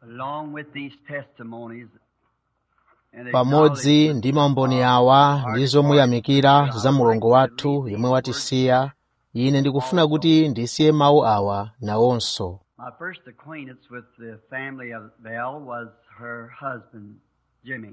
along with these testimonies and pamodzi ndi maumboni awa ndi zomuyamikira za mulungu wathu yemwe watisiya ine ndikufuna kuti ndisiye mawu awa nawonso My first acquaintance with the family of Bell was her husband, Jimmy.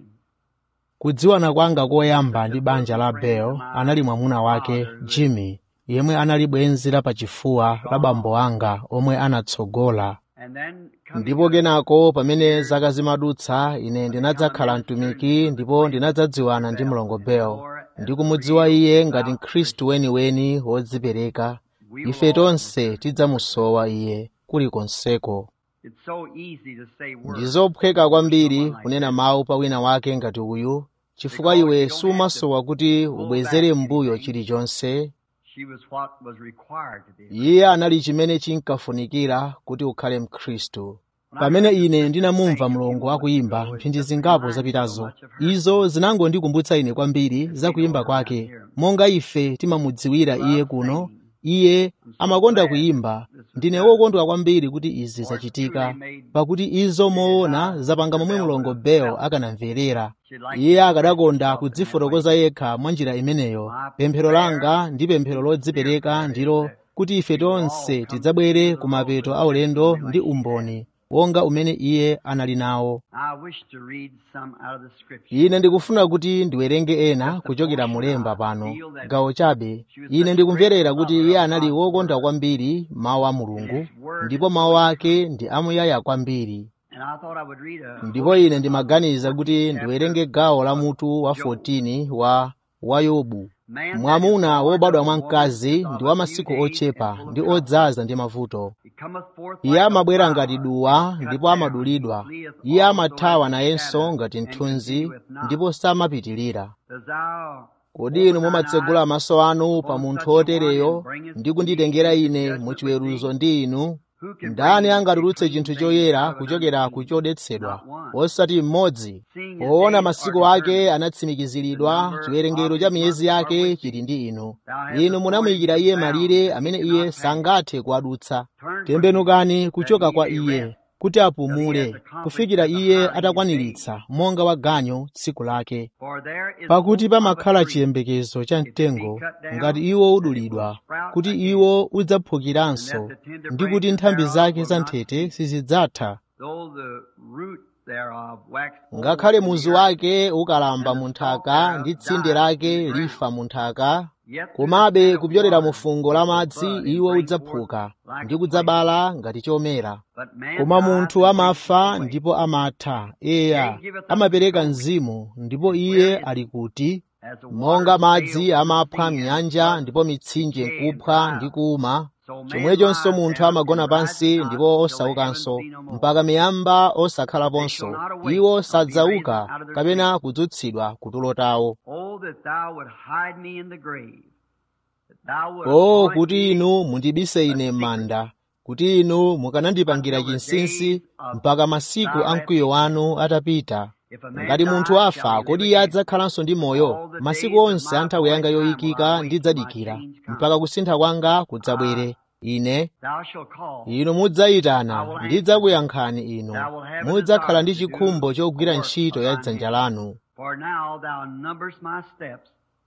kudziwana kwanga koyamba ndi banja la bel anali mwamuna wake jimmy yemwe anali bwenzi la pachifuwa la bambo anga omwe anatsogola And then coming ndipo kenako pamene zaka zimadutsa ine ndinadzakhala mtumiki ndipo ndinadzadziwana ndi mlongo bel ndikumudziwa iye ngati mkhristu weniweni wodzipereka ife tonse tidzamusowa iye kulikonseko it's so easy to say ndi words. zophweka kwambiri kunena mawu pa wina wake ngati uyu chifukwa iwe sumasowa kuti ubwezere m'mbuyo chilichonse She was what was required to be. iye anali chimene chinkafunikira kuti ukhale mkhristu pamene ine ndinamumva mlongo akuyimba mphindi zingapo zapitazo izo zinangondikumbutsa ine kwambiri za kuyimba kwake monga ife timamudziwira iye kuno iye amakonda kuyimba ndine wokondwa kwambiri kuti izi zachitika pakuti izo moona zapanga momwe mlongo bel akanamverera iye akadakonda kudzifotokoza yekha mwa njira imeneyo pemphero langa ndi pemphero lodzipereka ndilo kuti ife tonse tidzabwere ku mapeto aulendo ndi umboni wonga umene iye anali nawo I wish to read some out of the scripture. ine ndikufuna kuti ndiwerenge ena kuchokera mulemba pano gawo chabe ine ndikumverera kuti iye anali wokonda kwambiri mawu a mulungu ndipo mawu ake ndi amuyaya kwambiri And I thought I would read a ndipo ine ndimaganiza kuti ndiwerenge gawo la mutu wa 14 wa wa yobu man mwamuna wobadwa mwa mkazi ndi wa masiku ochepa ndi odzaza ndi mavuto He cometh forth iye like a amabwera flower, ngati duwa ndipo amadulidwa iye amathawa nayenso ngati mthunzi ndipo samapitirira Does thou kodi inu mumatsegula maso anu pa munthu otereyo ndi kunditengera ine mu chiweruzo ndi inu who can ndani bring angatulutse clean chinthu things choyera out of kuchokera unclean? ku chodetsedwa Not one. osati mmodzi Seeing his poona days masiku are ake determined, anatsimikiziridwa chiwerengero cha miyezi yake chili ndi inu inu munamuyikira iye malire amene iye sangathe kuadutsa tembenukani kuchoka kwa iye kuti apumule kufikira iye atakwaniritsa monga waganyo tsiku lake For there is pakuti hope of a pamakhala tree, chiyembekezo cha mtengo ngati iwo udulidwa kuti iwo udzaphukiranso ndi kuti nthambi zake za nthete sizidzatha though the root thereof wax ngakhale old in muzu the earth, wake ukalamba mu nthaka ndi tsinde lake lifa mu nthaka yet komabe kupyolera mu fungo la madzi iwo udzaphuka ndi kudzabala ngati chomera But man koma dies munthu and amafa wastes away. ndipo amatha eya amapereka mzimu ndipo iye ali kuti As the monga waters madzi fail from amapha the sea and mnyanja floods, ndipo mitsinje nkupha ndi kuuma so man chomwechonso lies munthu down amagona and rises pansi not ndipo till the osaukanso heavens be no more. mpaka miyamba osakhalaponso iwo sadzauka kapena kudzutsidwa kutulo tawo Oh, that thou would hide me in the grave. That thou would o appoint kuti me inu mundibise ine m'manda kuti inu mukanandipangira chinsinsi mpaka masiku a mkwiyo wanu atapita if a man ngati munthu die, afa shall he kodi live iye again? adzakhalanso ndi moyo masiku onse a nthawi yanga yoyikika ndidzadikira mpaka kusintha kwanga kudzabwere ine Thou shalt call. inu mudzayitana ndidzakuyankhani inu mudzakhala ndi chikhumbo chogwira ntchito ya dzanja lanu For now thou numberest my steps.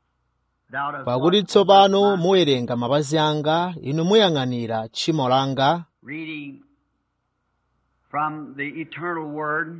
Thou dost pakuti watch tsopano over my muwerenga mapazi anga inu muyang'anira tchimo langa reading from the eternal word.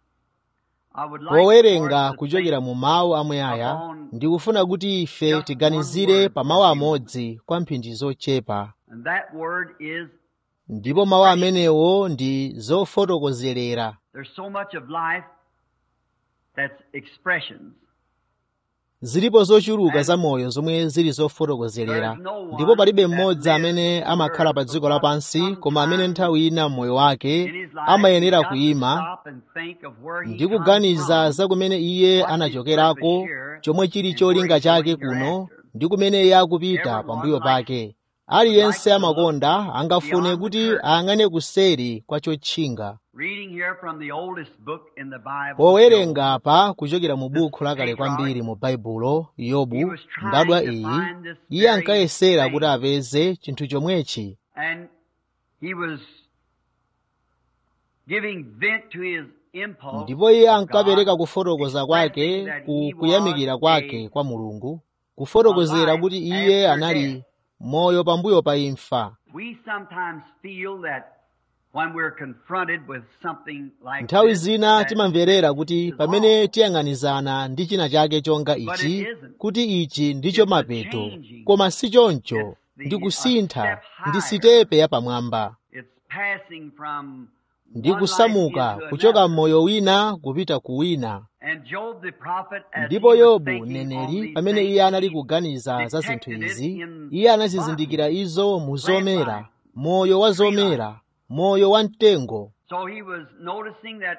I would like powerenga for us to kuchokera think mu mawu amuyaya ndikufuna kuti ife tiganizire pa mawu amodzi kwa mphindi zochepa And that word is ndipo mawu amenewo ndi zofotokozerera there's so much of life that's expressions. zilipo zochuluka za moyo zomwe zili zofotokozerera ndipo palibe mmodzi amene amakhala pa dziko lapansi koma amene nthawi ina mmoyo wake In his life, amayenera he's got to kuyima stop and think of where he ndi comes kuganiza from. za kumene iye anachokerako chomwe chili cholinga chake kuno ndi kumene iye akupita pambuyo pake aliyense amakonda angafune kuti ayang'ane kuseri kwa chotchinga Reading here from the oldest book in the Bible. powerenga pa kuchokera mu buku lakale kwambiri mu baibulo yobu mbadwa iyi iye ankayesera kuti apeze chinthu chomwechi And he was giving vent to his impulse ndipo iye of ankapereka God, kufotokoza kwake expressing that ku he kuyamikira was kwake a kwa mulungu kufotokozera kuti iye anali moyo pambuyo pa imfa We sometimes feel that when we're confronted with something like nthawi this, zina that timamverera kuti is pamene all. tiyang'anizana ndi china chake chonga But ichi it isn't. kuti ichi ndicho It's the mapeto changing. koma si choncho It's the- ndi a kusintha step ndi higher. sitepe yapamwamba It's passing from ndi one kusamuka life into kuchoka another. mmoyo wina kupita ku wina And Job the prophet, as ndipo he was yobu thinking on mneneri these pamene things, iye anali he kuganiza za zinthu detected it izi in iye anazizindikira izo mu zomera moyo wa zomera moyo wa mtengo So he was noticing that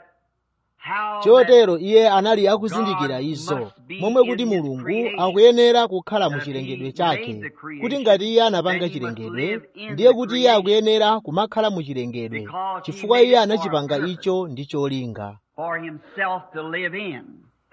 how chotero iye anali akuzindikira God izo must be momwe kuti in his mulungu creation. akuyenera kukhala mu That chilengedwe he chake made the creation, kuti ngati iye anapanga then he must chilengedwe live in ndiye the kuti iye creation. akuyenera kumakhala mu chilengedwe Because he chifukwa made iye it for a anachipanga purpose. icho ndi cholinga for himself to live in,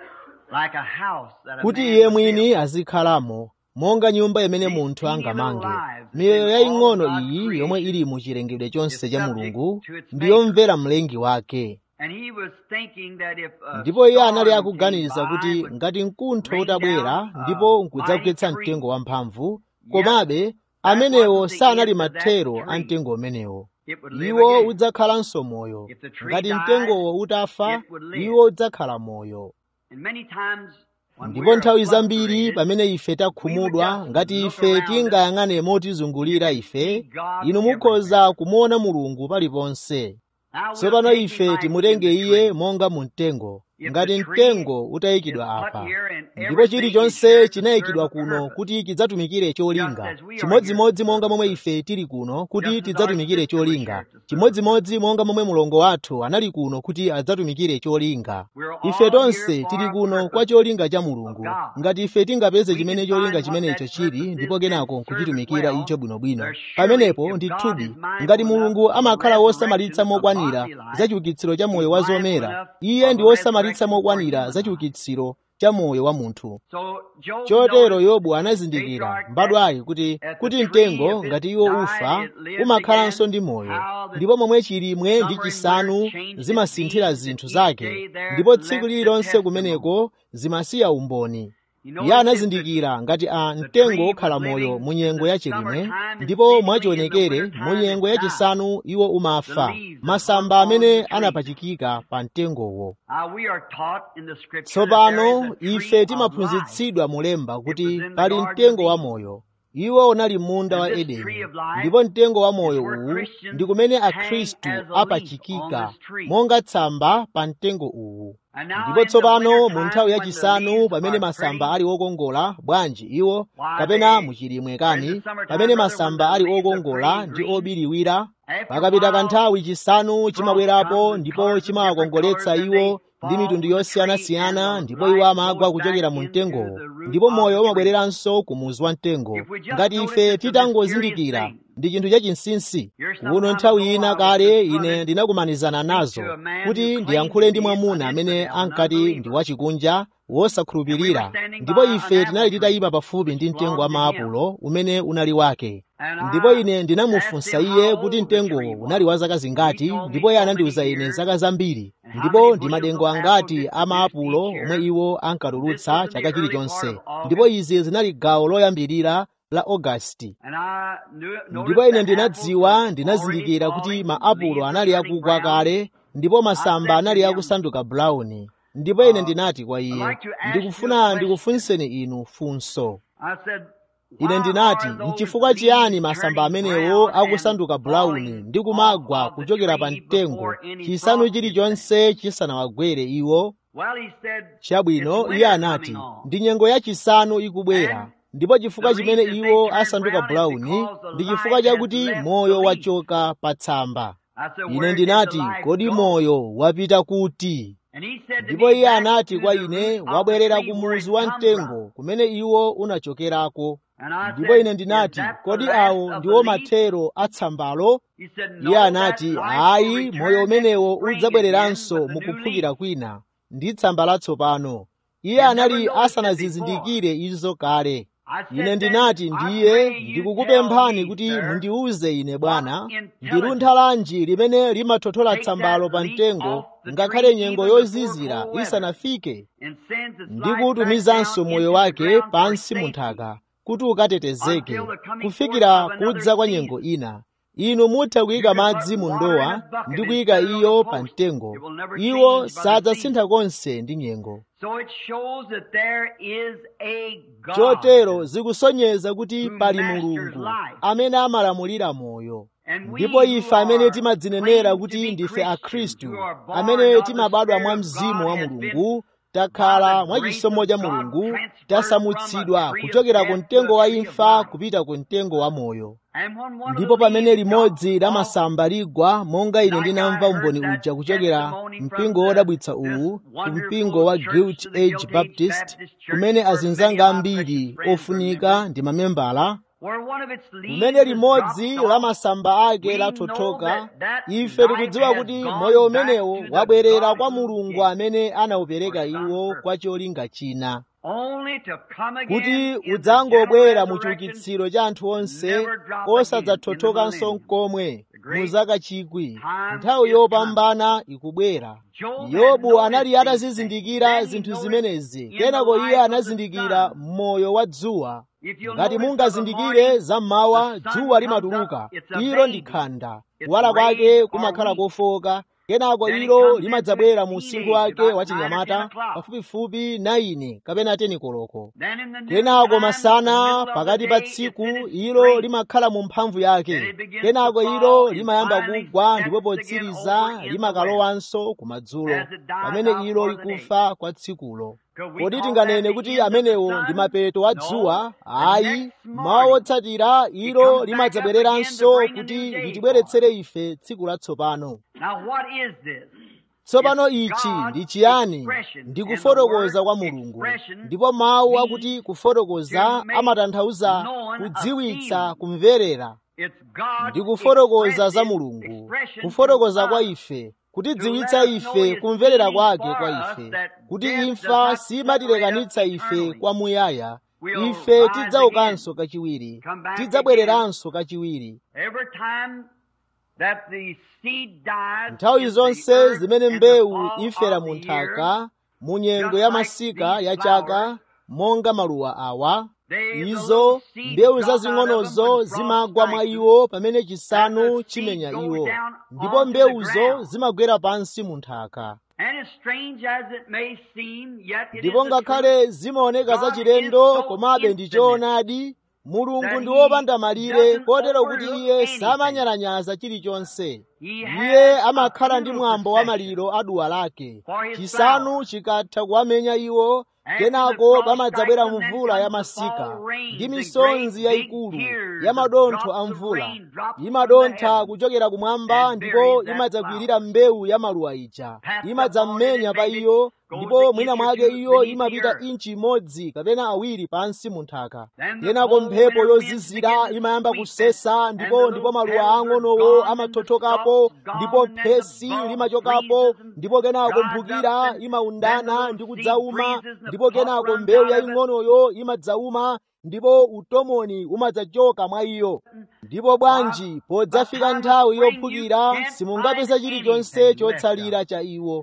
like a house that a kuti man iye would mwini build. azikhalamo monga nyumba imene These munthu teeny angamange little lives miyoyo in yaying'ono all of God's iyi yomwe creation ili mu chilengedwe chonse is cha subject mulungu to its ndiyomvera mlengi wake And he was thinking that if a ndipo iye anali storm akuganiza came by kuti would ngati mkuntho rain utabwera down ndipo a nkudzagwetsa mighty tree. mtengo wamphamvu Yet, komabe that amenewo wasn't the sanali end of that mathero a tree. mtengo umenewo It would live iwo again. udzakhalanso moyo If the tree ngati died, mtengowo utafa it would live. iwo udzakhala moyo And many times when ndipo we're nthawi zambiri frustrated, pamene ife takhumudwa ngati ife tingayang'ane motizungulira ife inu mukhoza kumuona mulungu paliponse now we'll tsopano take him ife like timutenge in the iye tree. monga mu mtengo If ngati the tree mtengo is utayikidwa put apa here and ndipo everything chilichonse is here to chinayikidwa serve a kuno purpose. kuti chidzatumikire cholinga Just as we are chimodzimodzi here to monga serve a momwe purpose. ife tili kuno kuti Just as our tidzatumikire sister was cholinga here to serve a chimodzimodzi monga momwe mulongo wathu anali kuno kuti adzatumikire cholinga We're all ife here tonse for tili a kuno kwa purpose cholinga cha of mulungu God. ngati ife tingapeze We chimene can cholinga find what chimenecho that chili purpose ndipo is kenako and serve it nkuchitumikira well. icho bwinobwino There's surely, pamenepo if God ndithudi is mindful ngati enough mulungu of the amakhala wosamalitsa resurrection of mokwanira body life, za chiukitsiro cha He's moyo wa mindful zomera enough iye of ndi the wosamalitsa resurrection for mokwanira human za life. chiukitsiro cha moyo wa munthu So Job chotero noticed yobu anazindikira patriarch that mbadwayi kuti at the kuti tree, mtengo if it ngati iwo died, ufa it lived umakhalanso again. ndi moyo How the ndipo momwe chilimwe ndi summer and winter chisanu changed its zimasinthira deeds, zinthu and each zake day there ndipo left tsiku the lililonse testimony. kumeneko zimasiya umboni He iye noticed if the, anazindikira ngati a the mtengo tree was okhala moyo living mu in nyengo the ya chilimwe summertime and ndipo seemingly in the mwachionekere mu wintertime nyengo it ya died. chisanu iwo The umafa leaves that hung masamba on amene the tree. anapachikika pa mtengowo Uh, we are taught in the scripture that there tsopano is a tree ife of life. timaphunzitsidwa mulemba It kuti was in the pali Garden of mtengo wa Eden. moyo iwo unali munda And wa this tree edeni of life ndipo mtengo wa is moyo where uwu Christians ndi kumene hang akhristu as a leaf on apachikika this tree. monga tsamba pa mtengo uwu And now ndipo in the tsopano mu wintertime nthawi ya when the chisanu leaves pamene are masamba pretty, ali okongola bwanji iwo why kapena they, mu chilimwe or in the kani summertime, pamene brother, when masamba the ali leaves are pretty okongola and ndi green, obiriwira after a pakapita while, kanthawi chisanu frost chimabwerapo comes and ndipo colors of different colors, chimawakongoletsa and they iwo ndi fall mitundu from the tree, and yosiyanasiyana the ndipo iwo life amagwa goes back kuchokera mu into mtengowo the root ndipo of moyo the tree. umabwereranso ku muzu wa mtengo If we just ngati notice ife it's a mysterious titangozindikira thing. ndi chinthu chachinsinsi Here kuno some time nthawi ago ina I was kale ine confronted ndinakumanizana to speak nazo to a man who kuti claimed ndiyankhule to ndi be an mwamuna amene infidel, an ankati ndi unbeliever. wachikunja And we were wosakhulupirira standing ndipo by an ife tinali apple tree titayima pafupi ndi which mtengo wa belonged to him. maapulo umene unali wake And ndipo I ine asked ndinamufunsa him iye how kuti old the mtengowo tree unali was. wa zaka And he zingati told me ndipo iye so many anandiwuza ine years zaka zambiri and how ndipo many ndi bushels madengo of apple angati did a produced maapulo each omwe year. iwo This was ankatulutsa in the chaka early part chilichonse of ndipo August. izi zinali gawo loyambirira la ogasiti And I knew, ndipo noticed ine the apples ndinadziwa were already ndinazindikira kuti falling, maapulo leaves were anali turning akugwa brown. kale ndipo I masamba said to anali him, akusanduka bulawuni ndipo ine uh, ndinati kwa I'd iye like to ask you a ndikufuna question. ndikufunseni inu funso I said, ine why ndinati are those nchifukwa chiyani leaves masamba turning amenewo brown and akusanduka bulawuni falling ndi off kumagwa of the kuchokera pa tree mtengo before any chisanu frost hit them? chilichonse chisanawagwere iwo Well, he said, it's chabwino iye winter anati coming on. ndi nyengo yachisanu ikubwera And ndipo the chifukwa chimene reason they iwo turn asanduka brown is bulawuni because the ndi chifukwa life has chakuti left the moyo leaf. wachoka pa tsamba I said, ine where did the ndinati life kodi go? moyo wapita kuti And he said to ndipo me, iye back anati to kwa the ine root of the wabwerera tree ku where it muzu wa come from. mtengo kumene iwo unachokerako And I ndipo ine said, is ndinati that the kodi last awo of the ndiwo leaf? mathero a tsambalo He said, iye no, that anati life will ayi moyo return next umenewo spring again udzabwereranso with the new leaf. mukuphukira kwina ndi tsamba latsopano iye He had never anali noticed it before. asanazizindikire izo kale ine ndinati ndiye ndikukupemphani kuti mundiuze ine bwana ndi luntha lanji limene limathothola tsambalo pa mtengo ngakhale nyengo yozizira isanafike ndi kutumizanso moyo wake pansi mu nthaka kuti ukatetezeke kufikira kudza kwa nyengo ina inu mutha kuyika madzi mu ndowa ndi kuyika iyo pa mtengo iwo sadzasintha konse ndi nyengo chotero zikusonyeza kuti pali mulungu amene amalamulira moyo ndipo ife amene timadzinenera kuti ndife akhristu amene timabadwa mwa mzimu wa mulungu takhala mwa chisomo cha mulungu tasamutsidwa kuchokera ku mtengo wa imfa kupita ku mtengo wa moyo ndipo pamene limodzi la masamba ligwa monga ine ndinamva umboni uja kuchokera mpingo wodabwitsa uwu ku mpingo wa guilt age baptist kumene azinzanga ambiri ofunika ndi mamembala kumene limodzi la masamba ake lathothoka ife tikudziwa kuti moyo umenewo wabwerera kwa mulungu amene anawupereka iwo kwa cholinga china kuti udzangobwera mu chiukitsiro cha anthu onse osadzathothokanso nkomwe mu zaka chikwi nthawi yopambana ikubwera yobu anali atazizindikira zinthu zimenezi kenako iye anazindikira moyo wa dzuwa ngati mungazindikire zam'mawa dzuwa limatuluka ilo ndi khanda kuwala kwake kumakhala kofoka kenako ilo limadzabwera mu usinkhu wake wachinyamata pafupifupi 9 kapena 10 koloko kenako masana pakati pa tsiku ilo limakhala mu mphamvu yake kenako ilo limayamba kugwa ndipo potsiriza limakalowanso kumadzulo pamene ilo likufa kwa tsikulo kodi tinganene kuti amenewo ndi mapeto a dzuwa ayi mawa wotsatira ilo limadzabwereranso kuti litibweretsere ife tsiku latsopano tsopano ichi ndi chiyani ndi kufotokoza kwa mulungu ndipo mawu akuti kufotokoza amatanthauza kudziwitsa kumverera ndi kufotokoza za mulungu kufotokoza kwa ife kutidziwitsa ife kumverera kwake kwa ife kuti imfa simatilekanitsa ife kwamuyaya ife tidzaukanso kachiwiri tidzabwereranso kachiwiri nthawi zonse zimene mbewu ifera mu nthaka mu nyengo ya masika ya chaka monga maluwa awa izo mbewu zazing'onozo zimagwa mwa iwo pamene chisanu chimenya iwo ndipo mbewuzo zimagwera pansi mu nthaka ndipo ngakhale zimaoneka zachilendo komabe ndi choonadi mulungu ndi wopanda malire kotero kuti iye samanyalanyaza chilichonse iye amakhala ndi mwambo wa maliro a duwa lake chisanu chikatha kuwamenya iwo kenako pamadzabwera mvula ya masika ndi misonzi yayikulu ya madontho a mvula imadontha kuchokera kumwamba ndipo imadzagwirira mbewu ya maluwa ija imadzamenya pa iyo ndipo mwina mwake iyo imapita inchi imodzi kapena awiri pansi mu nthaka kenako mphepo yozizira imayamba kusesa ndipo ndipo maluwa ang'onowo amathothokapo ndipo phesi limachokapo ndipo kenako mphukira imaundana ndi kudzauma ndipo kenako mbewu yaying'onoyo imadzauma ndipo utomoni umadzachoka mwa iyo ndipo bwanji podzafika nthawi yophukira simungapeza chilichonse chotsalira cha iwo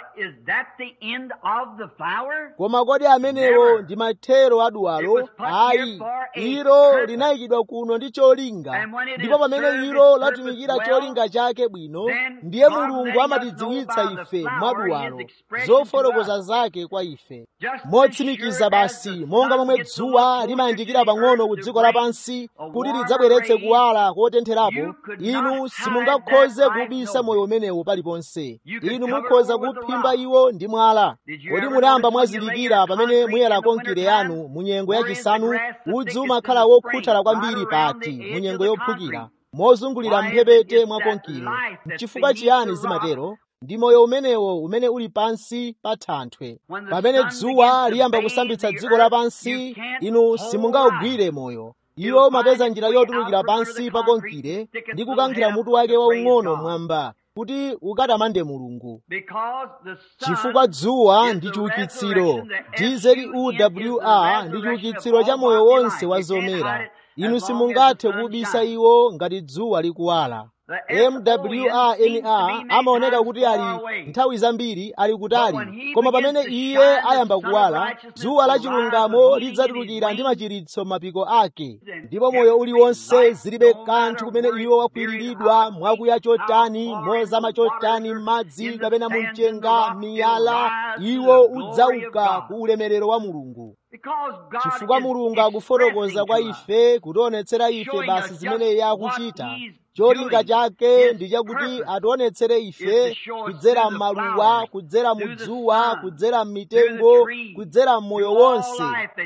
koma kodi amenewo ndi mathero a duwalo ayi ilo linayikidwa kuno ndi cholinga ndipo pamene ilo latumikira cholinga chake bwino ndiye mulungu amatidziwitsa ife mwa duwalo zofotokoza zake kwa ife motsimikiza basi monga momwe dzuwa limayandikira pang'ono ku dziko lapansi kuti lidzabweretse kuwala kotentherapo inu simungakhoze kubisa moyo umenewo paliponse inu mukhoza kuphimba iwo ndi mwala kodi munayamba mwazindikira pamene muyera konkire yanu mu nyengo yachisanu udzu umakhala wokhuthala kwambiri pati mu nyengo yophukira mozungulira mphepete mwa konkire chifukwa chiyani zimatero ndi moyo umenewo umene uli pansi pa thanthwe pamene dzuwa liyamba kusambitsa dziko lapansi inu simungawugwire moyo iwo mapeza njira yotulukira pansi pa konkire ndi kukankhira mutu wake waung'ono mwamba kuti ukatamande mulungu Because the sun chifukwa dzuwa is ndi the chiukitsiro resurrection, the GZUWR ndi chiukitsiro cha moyo wonse wa zomera inu simungathe kubisa iwo ngati dzuwa likuwala MWRNR amaoneka kuti ali nthawi zambiri ali kutali koma pamene iye ayamba kuwala dzuwa la chilungamo lidzatulukira ndi machiritso m'mapiko ake ndipo moyo uliwonse zilibe kanthu kumene iwo wakwiriridwa mwakuya chotani mozama chotani m'madzi kapena mu mchenga miyala iwo udzauka ku ulemerero wa mulungu Because God chifukwa is mulungu akufotokoza kwa expressing to us ife kutionetsera ife basi zimene iye akuchita cholinga chake ndi chakuti ationetsere ife kudzera m'maluwa kudzera mu dzuwa kudzera m'mitengo kudzera m'moyo wonse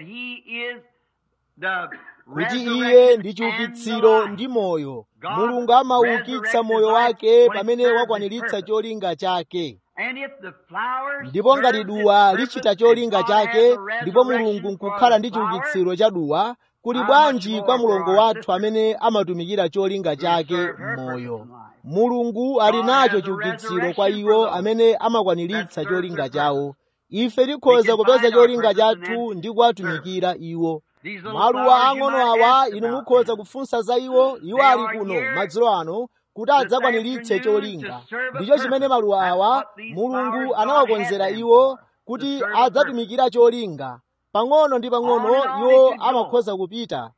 kuti iye ndi chiukitsiro ndi moyo mulungu amaukitsa moyo wake pamene wakwaniritsa cholinga chake ndipo ngati duwa lichita cholinga chake ndipo mulungu nkukhala ndi chiukitsiro cha duwa kuli bwanji kwa mulongo wathu amene amatumikira cholinga chake m'moyo mulungu ali nacho chiukitsiro kwa iwo amene amakwaniritsa cholinga chawo ife tikhoza kupeza cholinga chathu ndi kuwatumikira iwo maluwa ang'ono awa inu mukhoza kufunsa za iwo iwo ali kuno madzulo ano kuti adzakwaniritse cholinga ndicho chimene maluwa awa mulungu anawakonzera iwo kuti adzatumikira cholinga pang'ono ndi pang'ono iwo amakhoza kupita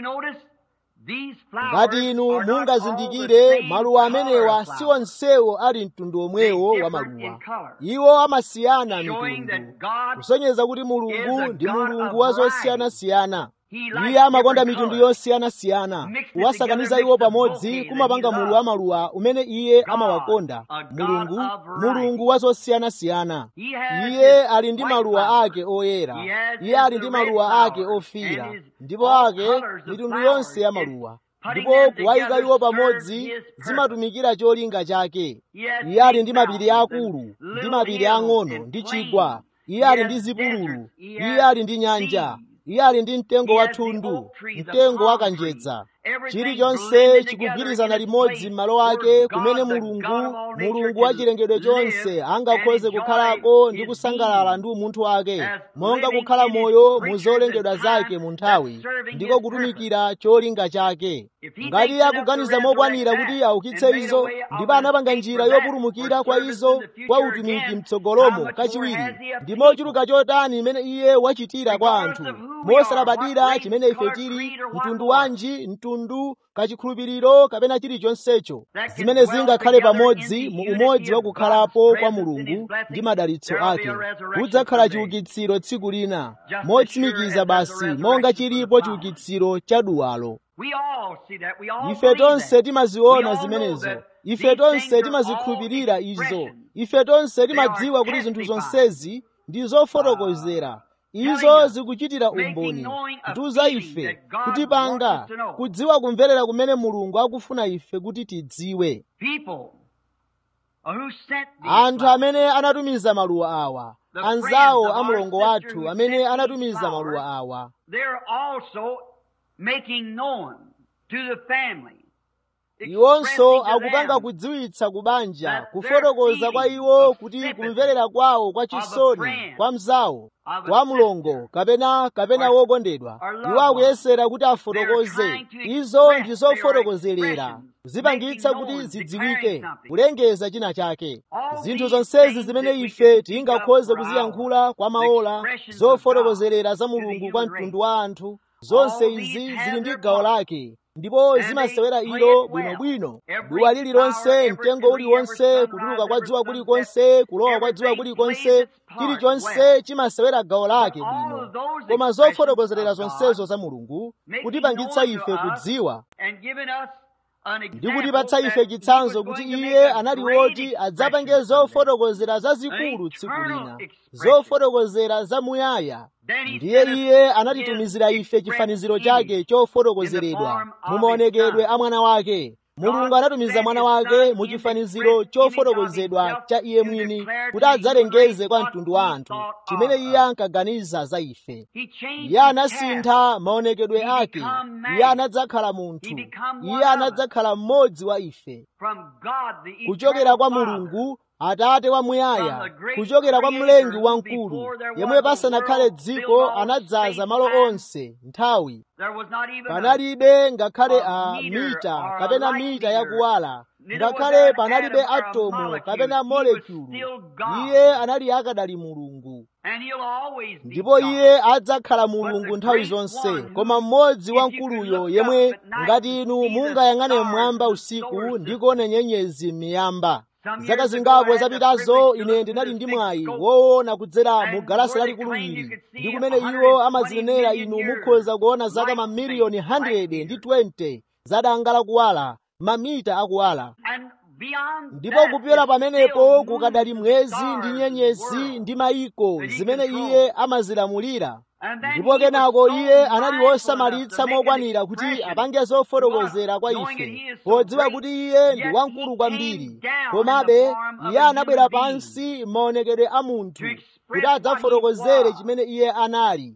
ngati inu mungazindikire maluwa amenewa si onsewo ali mtundu omwewo wa maluwa iwo amasiyana mitundu kusonyeza kuti mulungu ndi mulungu wa zosiyanasiyana iye amakonda mitundu yosiyanasiyana kuwasakaniza iwo pamodzi kumapanga mulu wa maluwa umene iye amawakonda mulungu mulungu wa zosiyanasiyana iye ali ndi maluwa ake oyera iye ali ndi maluwa ake ofira ndipo ake mitundu yonse ya maluwa ndipo kuwayika iwo pamodzi zimatumikira cholinga chake iye ali ndi mapiri akulu ndi mapiri ang'ono ndi chigwa iye ali ndi zipululu iye ali ndi nyanja iye ali ndi mtengo wa thundu mtengo wa kanjedza chilichonse chikugwirizana limodzi m'malo ake kumene mulungu mulungu wa chilengedwe chonse angakhoze kukhalako ndi kusangalala ndi umunthu wake monga kukhala moyo mu zolengedwa zake mu nthawi ndiko kutumikira cholinga chake ngati iye akuganiza mokwanira kuti aukitse izo ndipo anapanga njira yopulumukira kwa izo kwa utumiki mtsogolomo kachiwiri ndi mochuluka chotani imene iye wachitira kwa anthu mosalabadira chimene ife tili mtundu wanji mtundu kachikhulupiriro kapena chilichonsecho zimene zingakhale pamodzi mu umodzi wa kukhalapo kwa mulungu ndi madalitso ake kudzakhala chiukitsiro tsiku lina motsimikiza basi monga chilipo chiukitsiro cha duwalo ife tonse timaziona zimenezo ife tonse timazikhulupirira izo ife tonse timadziwa kuti zinthu zonsezi ndi zofotokozera izo zikuchitira umboni kutiuza ife kutipanga kudziwa kumverera kumene mulungu akufuna ife kuti tidziwe anthu amene anatumiza maluwa awa anzawo a mulongo wathu amene anatumiza maluwa awa iwonso akupanga kudziwitsa kubanja kufotokoza kwa iwo kuti kumverera kwawo kwa chisoni kwa mzawo kwa mlongo kapena kapena wokondedwa iwo akuyesera kuti afotokoze izo ndi zofotokozerera zipangitsa kuti zidziwike kulengeza china chake zinthu zonsezi zimene ife tingakhoze kuziyankhula kwa maola zofotokozerera za mulungu kwa mtundu wa anthu zonse izi zili ndi gawo lake ndipo zimasewera ilo bwinobwino duwa lililonse mtengo uliwonse kutuluka kwa dzuwa kulikonse kulowa kwa dzuwa kulikonse chilichonse chimasewera gawo lake bwino koma zofotokozerera zonsezo za mulungu kutipangitsa ife kudziwa ndi kutipatsa ife chitsanzo kuti iye anali woti adzapange zofotokozera zazikulu tsiku lina zofotokozera zamuyaya ndiye iye anatitumizira ife chifaniziro chake chofotokozeredwa mu maonekedwe a mwana wake mulungu anatumiza mwana wake mu chifaniziro chofotokozedwa cha iye mwini kuti adzalengeze kwa mtundu wa anthu chimene iye ankaganiza za ife iye anasintha maonekedwe ake iye anadzakhala munthu iye anadzakhala mmodzi wa ife kuchokera kwa mulungu atate wamuyaya kuchokera kwa mlengi wamkulu yemwe pasanakhale dziko anadzaza malo onse nthawi panalibe ngakhale a mita kapena mita yakuwala ngakhale panalibe atomu kapena molekulu iye anali akadali mulungu ndipo iye adzakhala mulungu nthawi zonse koma mmodzi wamkuluyo yemwe ngati inu mungayang'ane mmwamba usiku ndi kuona nyenyezi m'miyamba zaka zingapo zapitazo ine ndinali ndi mwayi woona kudzera mu galasi lalikulu ili ndi kumene iwo amazinenera inu mukhoza kuona zaka mamiliyoni 100 ndi 20 zadanga lakuwala mamita akuwala ndipo kupyola pamenepo kukadali mwezi ndi nyenyezi ndi mayiko zimene iye amazilamulira ndipo kenako iye anali wosamalitsa mokwanira kuti apange zofotokozera kwa ife podziwa kuti iye ndi wamkulu kwambiri komabe iye anabwera pansi maonekedwe a munthu kuti adzafotokozere chimene iye anali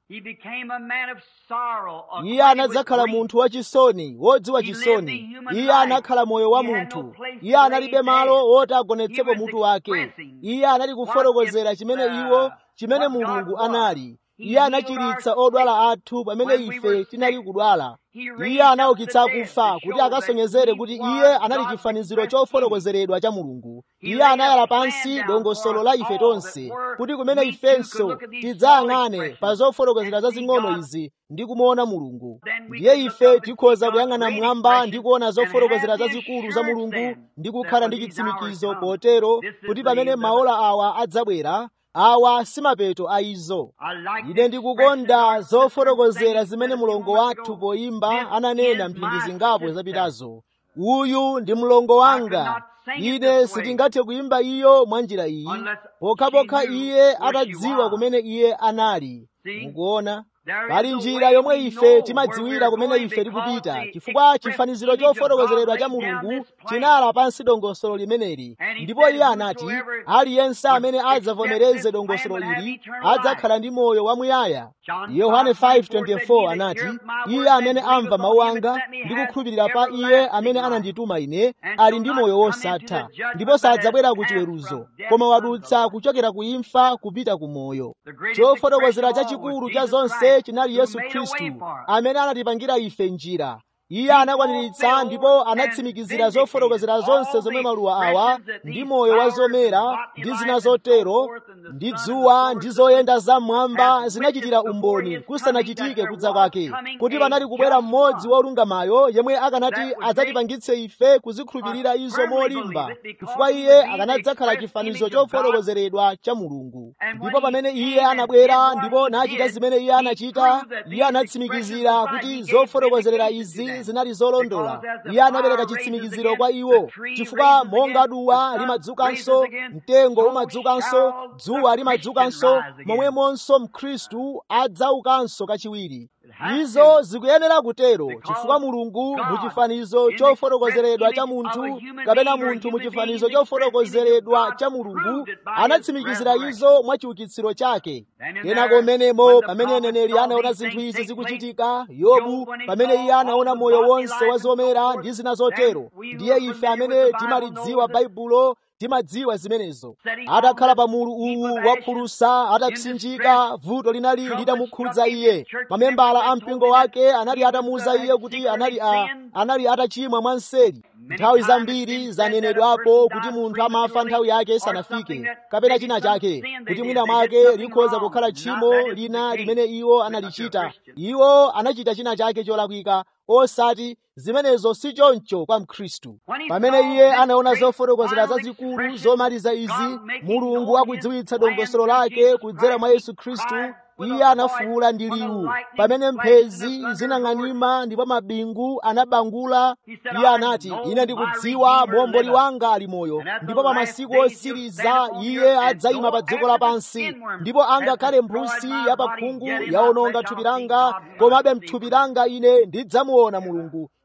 iye anadzakhala munthu wachisoni wodziwa chisoni iye anakhala moyo wa munthu iye analibe malo woti agonetsepo mutu wake iye anali kufotokozera chimene iwo chimene mulungu anali iye anachiritsa odwala athu pamene ife tinali kudwala iye anaukitsa akufa kuti akasonyezere kuti iye anali chifaniziro chofotokozeredwa cha mulungu iye anayala pansi dongosolo la ife tonse kuti kumene ifenso tidzayang'ane pa zofotokozera zazing'ono izi ndi kumuona mulungu ndiye ife tikhoza kuyang'ana mmwamba ndi kuona zofotokozera zazikulu za mulungu ndi kukhala ndi chitsimikizo potero kuti pamene maola awa adzabwera awa si mapeto a izo ine ndikukonda zofotokozera zimene mulongo wathu poyimba ananena mphindi zingapo zapitazo uyu ndi mlongo wanga ine sitingathe kuyimba iyo mwa njira iyi pokhapokha iye atadziwa kumene iye anali mukuona pali njira yomwe ife timadziwira kumene ife tikupita chifukwa chifaniziro chofotokozeredwa cha mulungu chinala pansi dongosolo limeneli ndipo iye anati aliyense amene adzavomereze dongosolo ili adzakhala ndi moyo wamuyaya yohane 5:24 anati iye amene amva mawu anga ndi kukhulupirira pa iye amene anandituma ine ali ndi moyo wosatha ndipo sadzabwera ku chiweruzo koma wadutsa kuchokera ku imfa kupita ku moyo chofotokozera chachikulu cha zonse chinali yesu khristu amene anatipangira ife njira iye anakwaniritsa ndipo anatsimikizira zofotokozera zonse zomwe maluwa awa ndi moyo wa zomera ndi zina zotero ndi dzuwa ndi zoyenda zam'mwamba zinachitira umboni kusanachitike kudza kwake kuti panali kubwera mmodzi wolungamayo yemwe akanati adzatipangitse ife kuzikhulupirira izo molimba chifukwa iye akanadzakhala chifanizo chofotokozeredwa cha mulungu ndipo pamene iye anabwera ndipo nachita zimene iye anachita iye anatsimikizira kuti zofotokozerera izi zinali zolondola iye anapereka chitsimikiziro kwa iwo chifukwa monga duwa limadzukanso mtengo umadzukanso dzuwa limadzukanso momwemonso mkhristu adzaukanso kachiwiri izo zikuyenera kutero chifukwa mulungu muchifanizo chofotokozeredwa cha munthu kapena munthu muchifanizo chofotokozeredwa cha mulungu anatsimikizira izo mwa chiukitsiro chake kenako mmenemo pamene neneri anaona zinthu izi zikuchitika yobu pamene iye anaona moyo wonse wa zomera ndi zina zotero ndiye ife amene timalidziwa baibulo timadziwa zimenezo atakhala pa mulu uwu waphulusa atapsinjika vuto linali litamukhudza iye mamembala a mpingo wake anali atamuwuza iye kuti anali a anali atachimwa mwanseri nthawi zambiri zanenedwapo kuti munthu amafa nthawi yake isanafike kapena china chake kuti mwina mwake likhoza kukhala tchimo lina limene iwo analichita iwo anachita china chake cholakwika osati zimenezo si choncho kwa mkhristu pamene iye anaona zofotokozera zazikulu zomaliza izi mulungu akudziwitsa dongosolo lake kudzera mwa yesu khristu iye anafuwula ndi liwu pamene mphezi zinang'anima ndipo mabingu anabangula iye anati ine ndikudziwa muomboli wanga ali moyo ndipo pa masiku osiriza iye adzayima pa dziko lapansi ndipo angakhale mphusi yapakhungu yaononga thupi langa komabe mthupi langa ine ndidzamuona mulungu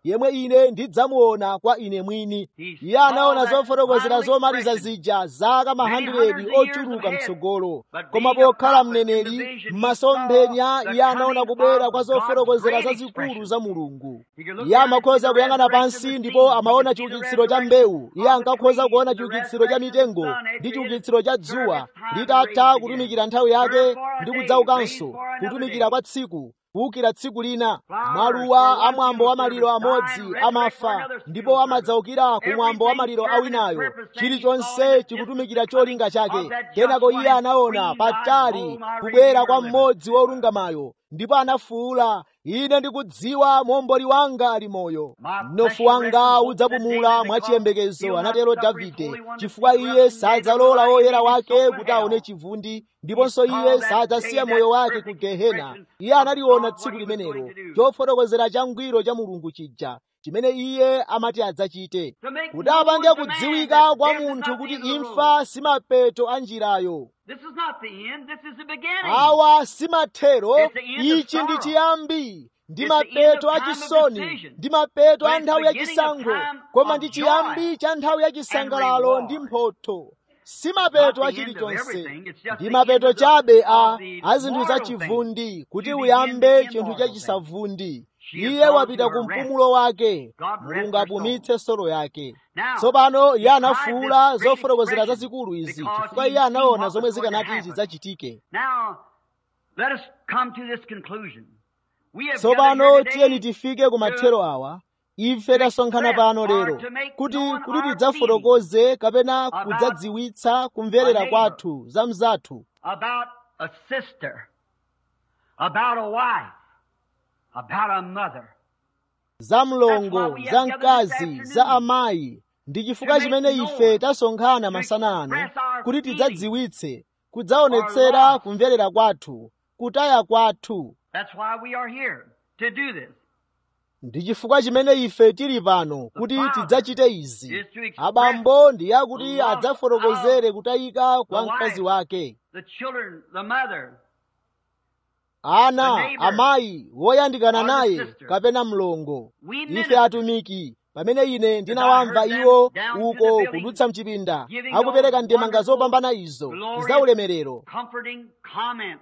yemwe ine ndidzamuona kwa ine mwini iye anaona zofotokozera zomaliza zija zaka mahandiredi ochuluka mtsogolo koma pokhala mneneri m'masomphenya iye anaona kubwera kwa zofotokozera zazikulu za mulungu iye amakhoza kuyang'ana pansi ndipo amaona chiukitsiro cha mbewu iye ankakhoza kuona chiukitsiro cha mitengo ndi chiukitsiro cha dzuwa litatha kutumikira nthawi yake ndi kudzaukanso kutumikira kwa tsiku kuwukira tsiku lina maluwa a mwambo wa maliro amodzi amafa ndipo amadzaukira ku mwambo wa maliro awinayo chilichonse chikutumikira cholinga chake kenako iye anaona patali kubwera kwa mmodzi wolungamayo ndipo anafuwula ine ndikudziwa momboli wanga ali moyo mnofu wanga udzapumula mwachiyembekezo anatero davide chifukwa iye sadzalola woyera wake kuti aone chivundi ndiponso iye sadzasiya moyo wake ku gehena iye analiona tsiku limenelo chofotokozera changwiro cha mulungu chija chimene iye amati adzachite kuti apange kudziwika kwa munthu kuti imfa simapeto a njirayo This is not the end, this is the beginning. awa simathero It's the end of ichi ndi sorrow. chiyambi ndi It's the end mapeto of a time of chisoni decision. ndi mapeto But a it's nthawi ya beginning of chisankho time koma of ndi joy chiyambi cha nthawi ya chisangalalo reward. ndi mphotho si Not mapeto the a end of chilichonse everything, it's just ndi the mapeto end of the- chabe a of the a zinthu za moral thing. chivundi kuti To uyambe begin the chinthu cha immortal thing. chisavundi She has iye gone wapita to ku her rest. mpumulo wake God rest mulungu her apumitse solo yake Now, tsopano iye he cried anafuwula this great zofotokozera expression zazikulu izi because chifukwa he iye seen anaona what zomwe was going to zikanati happen. zidzachitike Now, let us come to this conclusion. We have gathered tsopano here today tiyeni tifike ku mathero awa ife tasonkhana pano lero kuti kuti tidzafotokoze kapena kudzadziwitsa kumverera kwathu za mzathu about a sister, about a wife, about a mother. za mlongo za mkazi za amayi ndi chifukwa chimene ife tasonkhana masana ano kuti tidzadziwitse kudzaonetsera kumverera kwathu kutaya kwathu That's why we are here, to do this. ndi chifukwa chimene ife tili pano kuti tidzachite izi abambo ndi yakuti adzafotokozere kutayika kwa mkazi wake The children, the mother, ana amayi woyandikana naye kapena mlongo ife atumiki pamene ine ndinawamva iwo uko kudutsa mchipinda akupereka ndemanga zopambana izo za ulemerero comforting comments,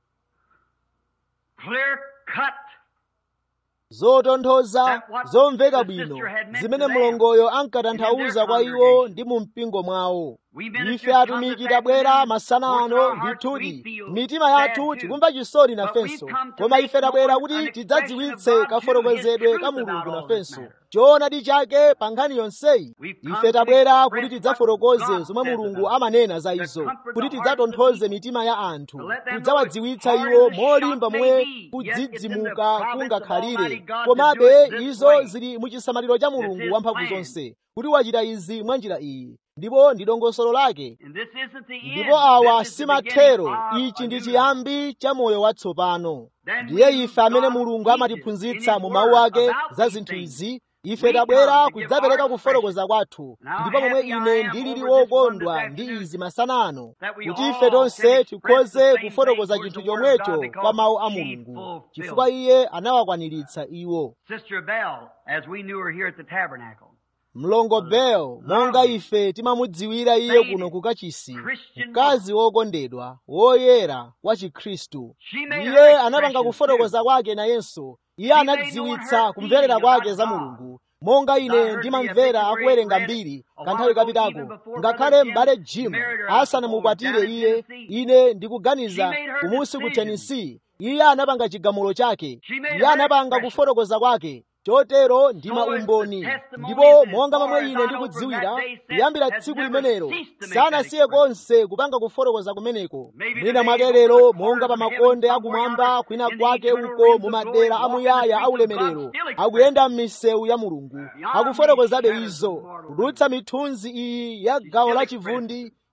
clear cut. zotonthoza zomveka bwino zimene mlongoyo ankatanthauza kwa iwo ndi mu mpingo mwawo ife atumiki tabwera masana ano ndithudi mitima yathu tikumva chisoni nafenso koma ife tabwera kuti tidzadziwitse kafotokozedwe ka mulungu nafenso choonadi chake pa nkhani yonseyi ife tabwera kuti tidzafotokoze zomwe mulungu amanena za izo kuti tidzatonthoze mitima ya anthu kudzawadziwitsa iwo molimba momwe kudzidzimuka kungakhalire komabe izo zili mu chisamaliro cha mulungu wamphamvu zonse kuti wachita izi mwa njira iyi ndipo ndi dongosolo lake And this isn't the end. ndipo awa This is the si beginning mathero of ichi a ndi new chiyambi cha moyo watsopano Then ndiye we ife amene God mulungu teaches amatiphunzitsa in His mu mawu word ake about za these zinthu things. izi We ife tabwera come to give kudzapereka our kufotokoza kwathu Now, ndipo momwe happy I ine am ndilili over this one wokondwa this ndi afternoon izi masana ano that we kuti all ife can tonse express the tikhoze same kufotokoza thing chinthu towards the word of God chomwecho because kwa mawu a she mulungu fulfilled chifukwa iye anawakwaniritsa iwo Sister Bell, as we knew her here at the tabernacle. mlongo bel monga ife timamudziwira iye kuno ku kachisi mkazi wokondedwa woyera wa chikhristu iye anapanga kufotokoza kwake nayenso iye anadziwitsa kumverera kwake za mulungu monga ine ndimamvera akuwerenga mbiri kanthawi kapitako ngakhale m'bale jim asanamukwatire iye ine ndikuganiza kumusi ku tennessee iye anapanga chigamulo chake iye anapanga kufotokoza kwake chotero ndi maumboni ndipo monga momwe ine ndikudziwira kuyambira tsiku limenelo sanasiye konse kupanga kufotokoza kumeneko mwina mwake lero monga pa makonde akumwamba kwina kwake uko mu madera amuyaya aulemerero akuyenda m'misewu ya mulungu akufotokozabe izo kudutsa mithunzi iyi ya gawo la chivundi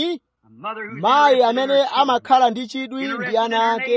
chiyani A mother who's mayi interested in amene her children. amakhala ndi chidwi ndi ana ake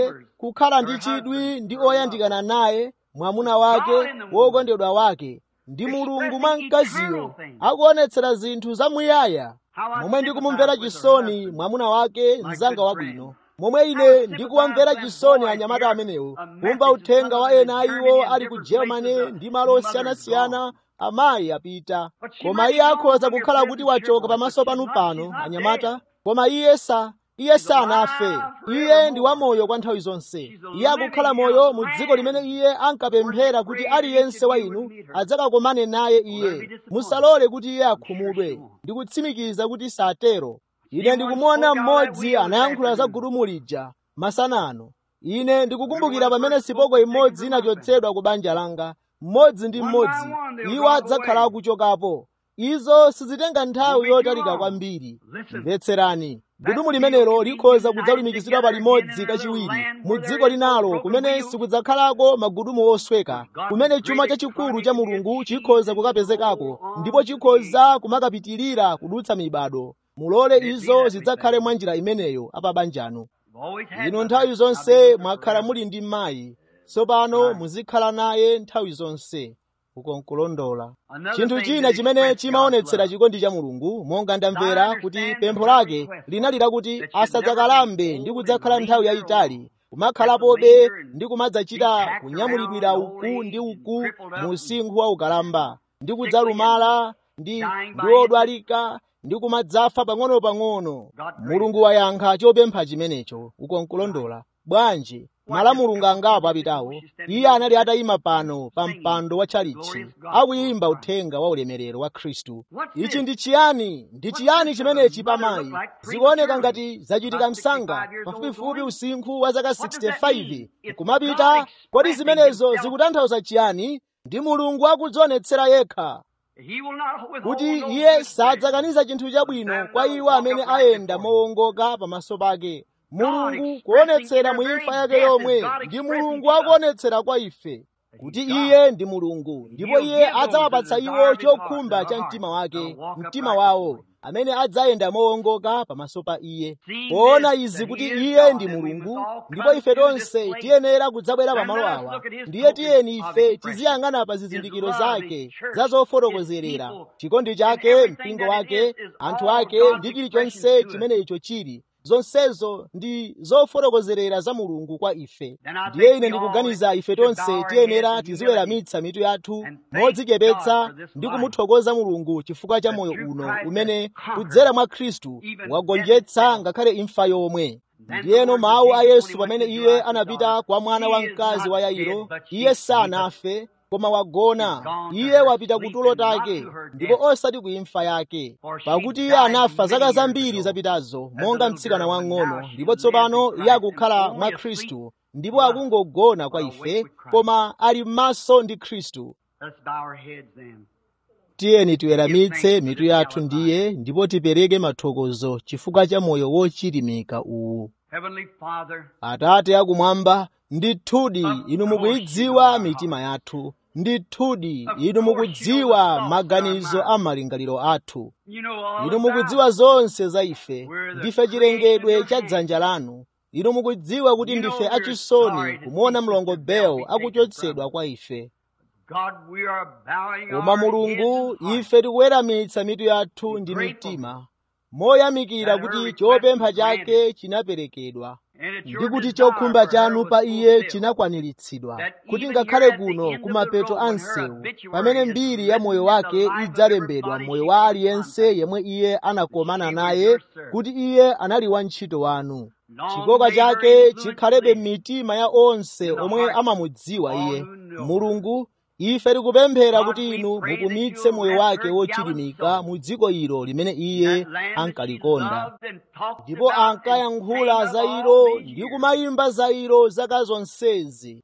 kukhala ndi chidwi ndi oyandikana naye mwamuna wake wokondedwa wake ndi mulungu mwa mkaziyo akuonetsera zinthu zamuyaya momwe ndikumumvera chisoni mwamuna wake mzanga wabwino momwe ine ndikuwamvera chisoni anyamata amenewo kumva uthenga wa ena a iwo ali ku germany ndi malo osiyanasiyana amayi apita koma iye akhoza kukhala kuti wachoka pamaso panu pano anyamata koma iye sa iye sanafe iye ndi wamoyo kwa nthawi zonse iye akukhala moyo mu dziko limene iye ankapemphera kuti aliyense wa inu adzakakomane naye iye musalole kuti iye akhumudwe ndikutsimikiza kuti satero ine ndikumuona mmodzi anayankhula za gudumu lija masana ano ine ndikukumbukira pamene sipoko imodzi inachotsedwa ku banja langa mmodzi ndi mmodzi iwo adzakhala akuchokapo izo sizitenga nthawi yotalika kwambiri mvetserani gudumu limenelo likhoza kudzalumikizidwa palimodzi kachiwiri mu dziko linalo kumene sikudzakhalako magudumu osweka kumene chuma chachikulu cha mulungu chikhoza kukapezekako ndipo chikhoza kumakapitirira kudutsa mibado mulole izo zidzakhale mwa njira imeneyo apabanjano ino nthawi zonse mwakhala muli ndi mayi tsopano muzikhala naye nthawi zonse uko nkulondola chinthu china chimene chimaonetsera chikondi cha mulungu monga ndamvera kuti pempho lake linali lakuti asadzakalambe ndi kudzakhala nthawi yayitali kumakhalapobe ndi kumadzachita kunyamulidwira uku ndi uku mu usinkhu wa ukalamba ndi kudzalumala ndi ndi odwalika ndi kumadzafa pang'ono-pang'ono mulungu wayankha chopempha chimenecho uko nkulondola bwanji malamulungu angapo apitawo iye anali atayima pano pa mpando wa tchalitchi akuyimba uthenga wa ulemerero wa khristu ichi ndi chiyani ndi chiyani chimenechi pamayi zikuoneka ngati zachitika msanga pafupifupi usinkhu wa zaka 65 kumapita kodi zimenezo zikutanthauza chiyani ndi mulungu akudzionetsera yekha kuti iye sadzakaniza chinthu chabwino kwa iwo amene ayenda mowongoka pamaso pake mulungu kuonetsera mu imfa yake yomwe ndi mulungu akuonetsera kwa ife kuti iye ndi mulungu ndipo iye adzawapatsa iwo chokhumba cha mtima wake mtima wawo amene adzayenda mowongoka pamaso pa iye poona izi kuti iye ndi mulungu ndipo ife tonse tiyenera kudzabwera pamalo awa ndiye tiyeni ife tiziyang'ana pa zizindikiro zake za zofotokozerera chikondi chake mpingo wake anthu ake ndi chilichonse chimene icho chili zonsezo ndi zofotokozerera za mulungu kwa ife ndiye ine ndikuganiza ife tonse tiyenera tiziweramitsa mitu yathu modzichepetsa ndi kumuthokoza mulungu chifukwa cha moyo uno umene kudzera mwa khristu wagonjetsa ngakhale imfa yomwe ndiyeno mawu a yesu pamene iye anapita kwa mwana wamkazi wa yairo iye sanafe koma wagona iye wapita kutulo take ndipo osati ku imfa yake pakuti iye anafa zaka zambiri zapitazo monga mtsikana wang'ono ndipo tsopano iye akukhala mwa khristu ndipo akungogona kwa ife koma ali m'maso ndi khristu tiyeni tiweramitse mitu yathu ndiye ndipo tipereke mathokozo chifukwa cha moyo wochilimika uwu atate akumwamba ndithudi inu mukuyidziwa mitima yathu ndithudi inu mukudziwa maganizo a malingaliro athu inu mukudziwa zonse za ife ndife chilengedwe cha dzanja lanu inu mukudziwa kuti ndife achisoni kumuona mlongo bel akuchotsedwa kwa ife koma mulungu ife tikuweramitsa mitu yathu ndi mitima moyamikira kuti chopempha chake chinaperekedwa ndi kuti chokhumba chanu pa iye chinakwaniritsidwa kuti ngakhale kuno kumapeto a msewu pamene mbiri ya moyo wake idzalembedwa moyo wa aliyense yemwe iye anakomana naye kuti iye anali wantchito wanu chikoka chake chikhalebe m'mitima ya onse omwe amamudziwa iye mulungu ife tikupemphera kuti inu mupumitse moyo wake wochilimika mu dziko ilo limene iye ankalikonda ndipo ankayankhula za ilo ndi kumayimba za ilo zaka zonsezi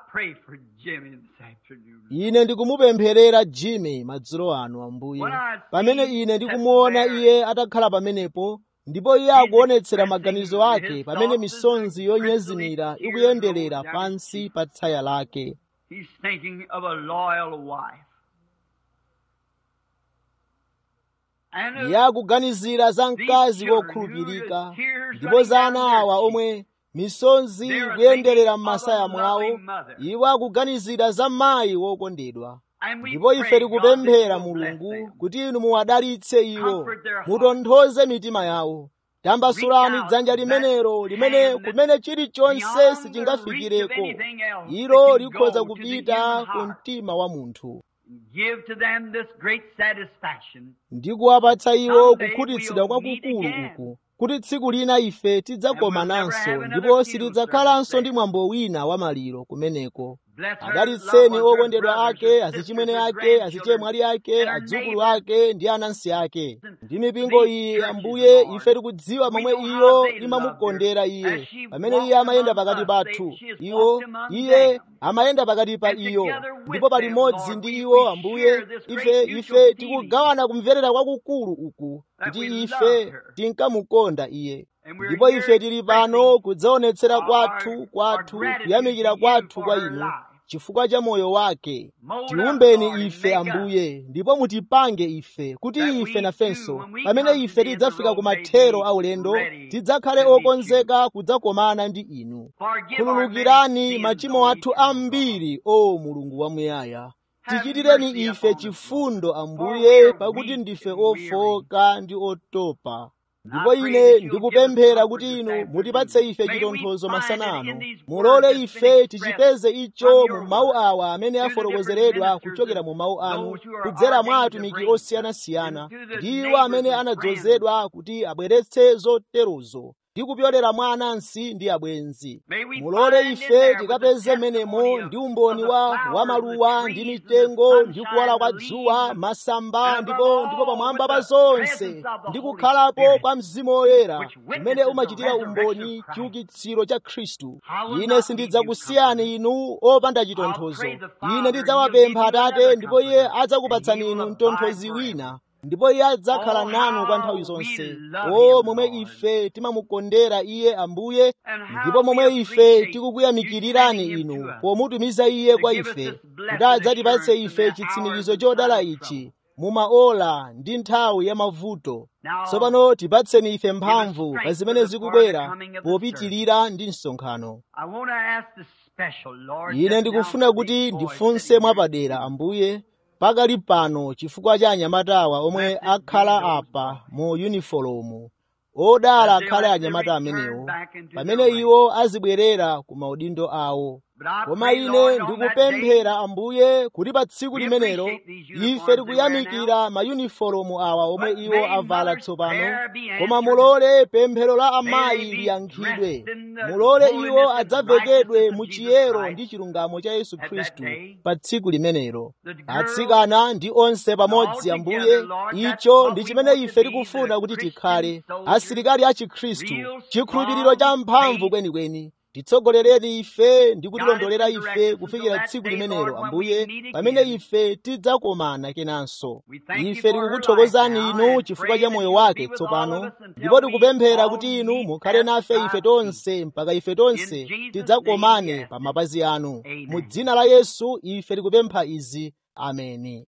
ine ndikumupempherera jimmy madzulo ano ambuye pamene ine ndikumuona iye atakhala pamenepo ndipo iye akuonetsera maganizo ake pamene misonzi yonyezimira ikuyenderera pansi pa tsaya lake He's thinking of a loyal wife. And iye akuganizira za mkazi wokhulupirika ndipo za ana awa omwe misonzi kuyenderera m'masaya mwawo iwo akuganizira za mayi wokondedwa ndipo ife tikupemphera mulungu kuti inu muwadalitse iwo mutonthoze mitima yawo tambasulani dzanja limenelo limene kumene chilichonse sichingafikireko ilo likhoza kupita ku mtima wa munthu Give to them this great satisfaction. ndi kuwapatsa iwo kukhutitsidwa kwakukulu uku kuti tsiku lina ife tidzakomananso ndipo sitidzakhalanso ndi mwambo wina wa maliro kumeneko Bless her adalitseni loved ones, her okondedwa brothers, ake her azichimwene sisters, her ake grandchildren, azichemwali ake and her adzukulu neighbors. ake ndi anansi ake ndi mipingo iyi ambuye ife tikudziwa momwe iyo imamukondera iye pamene iye amayenda pakati pathu iwo iye amayenda pakati pa iyo ndipo palimodzi ndi iwo ambuye ife ife tikugawana kumverera kwakukulu uku kuti ife tinkamukonda iye ndipo ife tili pano kudzaonetsera kwathu kwathu kuyamikira kwathu kwa inu chifukwa cha moyo wake tiumbeni ife ambuye ndipo mutipange ife kuti ife nafenso pamene ife tidzafika ku mathero aulendo tidzakhale okonzeka kudzakomana ndi inu khululukirani machimo athu ambiri o mulungu wamuyaya tichitireni ife chifundo ambuye pakuti ndife ofoka ndi otopa ndipo ine ndikupemphera kuti inu mutipatse ife chitonthozo masana ano mulole ife tichipeze icho mu mawu awa amene afotokozeredwa kuchokera mu mawu anu kudzera mwa atumiki osiyanasiyana ndi iwo amene anadzozedwa kuti abweretse zoterozo ndi kupyolera mwa anansi ndi abwenzi mulole ife tikapeze menemo ndi umboni wa wamaluwa ndi mitengo ndi kuwala kwa dzuwa masamba ndipo ndipo pamwamba pa zonse ndi kukhalapo kwa mzimu woyera umene umachitira umboni chiukitsiro cha khristu ine sindidzakusiyani inu opanda chitonthozo ine ndidzawapempha atate ndipo iye adzakupatsani inu mtonthozi wina ndipo iye adzakhala nanu kwa nthawi zonse o momwe ife timamukondera iye ambuye ndipo momwe ife tikukuyamikirirani inu pomutumiza iye kwa ife kuti adzatipatse ife chitsimikizo chodala ichi mumaola ndi nthawi ya mavuto tsopano tipatseni ife mphamvu pa zimene zikubwera popitirira ndi msonkhano I want to ask the special, Lord. ine just ndikufuna now kuti for these boys ndifunse sitting mwapadera ambuye pakali pano chifukwa cha anyamatawa omwe akhala apa mu yunifolomu odala akhale anyamata amenewo pamene iwo azibwerera ku maudindo awo But I koma pray, ine Lord, on that ndikupemphera day, ambuye kuti pa tsiku We limenelo appreciate these uniforms ife they tikuyamikira mayunifolomu awa omwe But iwo may avala mother's tsopano prayer be koma answered. mulole pemphero la May amayi they be liyankhidwe dressed in the mulole holiness iwo and adzavekedwe righteousness of mu Jesus chiyero Christ ndi chilungamo cha yesu at that khristu day. pa tsiku limenelo The girls atsikana ndi onse pamodzi all ambuye together, Lord, that's icho what ndi we chimene want to ife be, tikufuna the kuti Christian tikhale soldiers, asilikali a chikhristu real chikhulupiriro cha strong mphamvu faith, kwenikweni titsogolereni ife ndi guide kutilondolera us and ife direct us kufikira until that tsiku day, limenelo Lord, when we ambuye meet pamene again. ife tidzakomana kenanso We thank you ife for her tikukuthokozani life now inu and chifukwa pray cha that moyo you will wake be with all tsopano of us until ndipo we tikupemphera all kuti inu meet mukhale at nafe thy ife feet. tonse mpaka ife tonse In Jesus' tidzakomane name we pa ask it. mapazi anu Amen. mu dzina la yesu ife tikupempha izi ameni